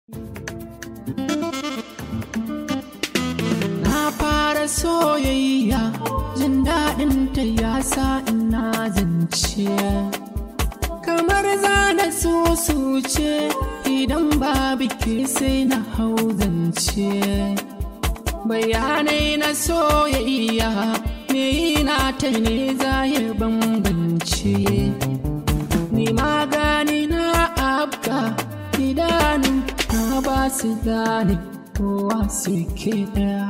Na fara soyayya jin daɗin ta ya sa ina zance. Kamar zana ce idan babu ke sai na hau zance. Bayanai na soyayya me na ta ne za ya bambance. Ni magani na abka idanu na ba su gane kowa suke daya.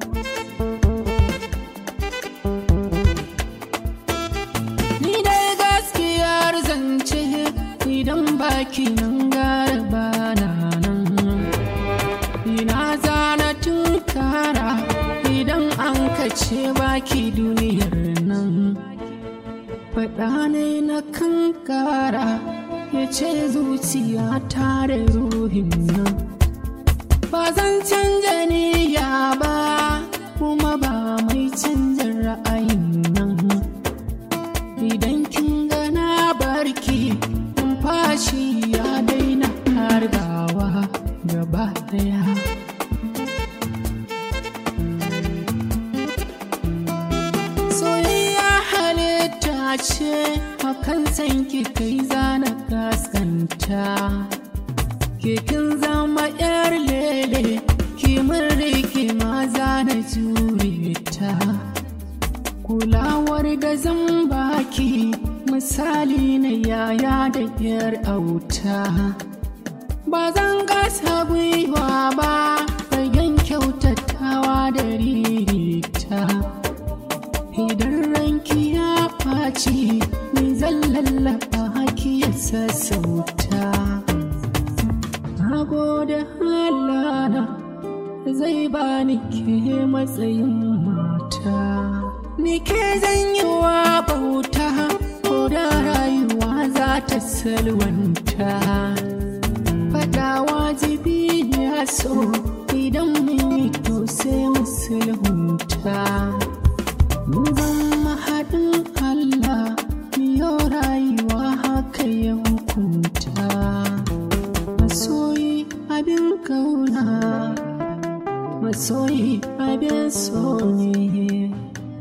Ni dai gaskiyar zance idan baki nan garba na nan. Ina zana tunkara idan an kace baki duniyar nan. Faɗa ne na kankara ya ce zuciya tare ruhin nan. Ba zan canja niyya ba kuma ba mai canja ra'ayin nan. Idan kin gana barki numfashi ya daina hargawa gaba daya. Soyayya halitta ce hakan san ki kai zana gaskanta. Kikin zama yar lele ki rike maza na jure ta. Kulawar da zan baki misali na yaya da yar auta. Ba zan gasa gwiwa ba bayan kyautatawa da ririta. Idan ranki ya ɓaci ni zan lallaba haki ya sassauta. Na gode halana zai bani ke matsayin mata. Ni ke zan yi wa bauta ko da rayuwa za ta salwanta. Faɗa wajibi ya so idan mun yi to sai mu sulhunta. Mun zama haɗin Allah miyo rayuwa haka ya hukunta. Masoyi abin kauna, masoyi abin so ne.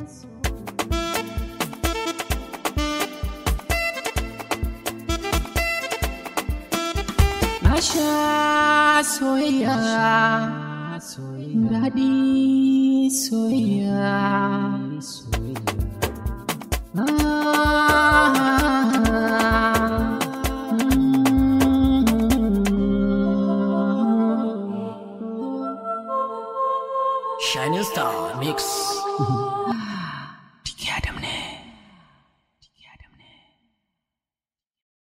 Na sha soyayya, daɗi soyayya. Ah, mm. Shining Star Mix.